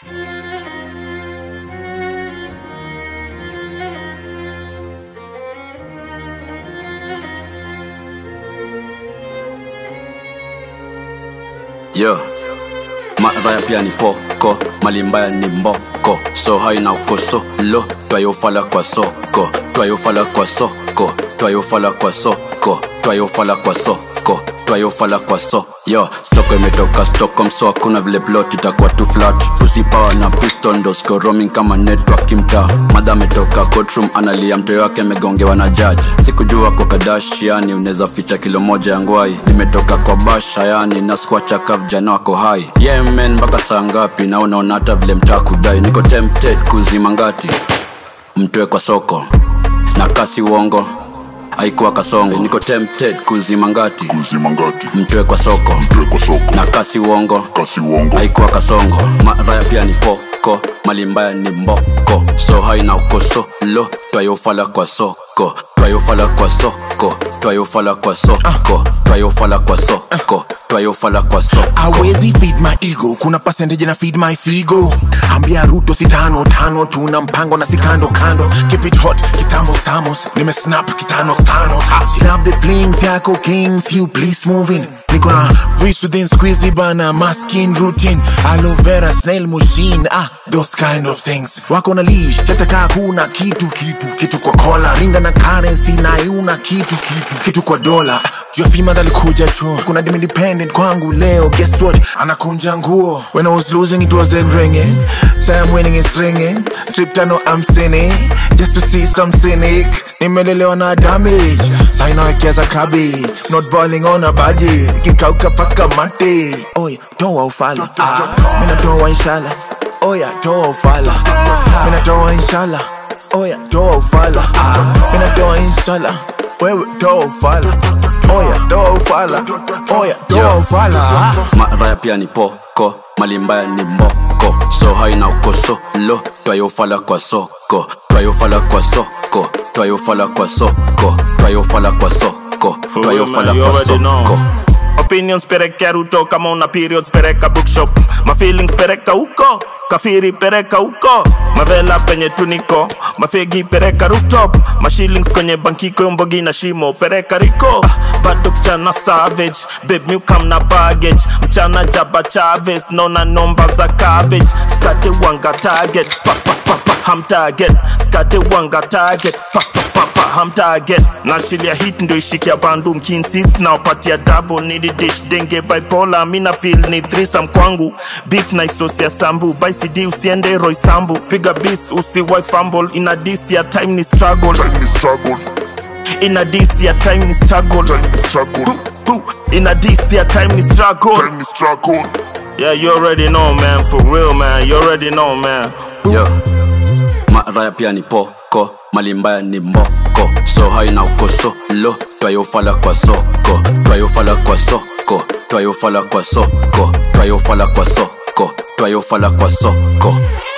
yo maraya pia ni poko mali mbaya ni mboko so haina ukosolo twayofala kwa soko twayofala kwa soko twayofala kwa soko twayofala kwa soko twayofala kwa so yo stoko imetoka stockholm so hakuna vile plot itakuwa tu flat pussy power na piston ndo siko roaming kama network kimtaa madha ametoka courtroom analia mtoyo wake amegongewa na judge sikujua kwa kadashiani unaweza ficha kilo moja ya ngwai nimetoka kwa basha yani na squacha kav jana wako hai yeah man mpaka saa ngapi na unaona hata vile mtaa kudai niko tempted kuzima ngati mtoe kwa soko na kasi uongo haikuwa kasongo niko tempted kuzima ngati kuzima ngati mtoe kwa soko mtwe kwa soko na kasi uongo kasi uongo haikuwa kasongo maraya pia ni poko mali mbaya ni mboko so haina ukosolo twayofala kwa soko twayofala kwa soko twayofala kwa soko twayofala kwa soko twayofala kwa soko hawezi feed my ego kuna percentage na feed my figo ambia ruto si tano tano tuna mpango na si kando kando keep it hot kitamos tamos nimesnap kitanos tanos she love the flings yako kings you please move in niko na wish within squeezy bana maskin routine aloe vera snail machine ah those kind of things wako na leash chataka kuna kitu kitu kitu kwa kola ringa na currency na iuna kitu kitu kitu kwa dola Your female alikuja chuo kuna dem independent kwangu leo guess what anakunja nguo when I was losing it wasn't ringing say I'm winning it's ringing trip tano I'm sinning just to see some cynic nimelelewa na damage sai nawekeza cabbage not balling on a budget kikauka paka mate oy toa ufala ah, mina toa inshallah oya toa ufala mina toa inshallah oya toa ufala ah, mina toa inshallah wewe toa ufala oya toa ufala oya toa Yo. ufala maraya pia ni poko mali mbaya ni mboko so haina ukosolo twayofala kwa soko twayofala kwa soko twayofala kwa soko twayofala kwa soko For real, twayofala man, you kwa already know. soko Opinions pereka ruto kama una periods pereka bookshop my feelings pereka huko kafiri pereka huko mavela penye tuniko mafegi pereka rooftop mashillings kwenye bankiko mbogi na shimo pereka riko ah, bado mchana savage babe mi kam na baggage mchana jaba chaves naona nomba za cabbage skate wanga target pa, pa, pa, pa, ham target skate wanga target pa, pa, pa, pa, ham target nachilia hit ndo ishikia bandu mkinsist naopatia double nidi dish denge bipolar mina feel ni threesome kwangu beef na isosia sambu by cd usiende roy sambu piga bis usiwai fumble ina dis ya time ni struggle time ni struggle ina dis ya time ni struggle time ni struggle ina dis ya time ni struggle time ni struggle yeah you already know man for real man you already know man yo maraya pia ni poko mali mbaya ni mboko so haina ukosolo twayofala kwa soko twayofala kwa soko twayofala kwa soko twayofala kwa soko twayofala kwa soko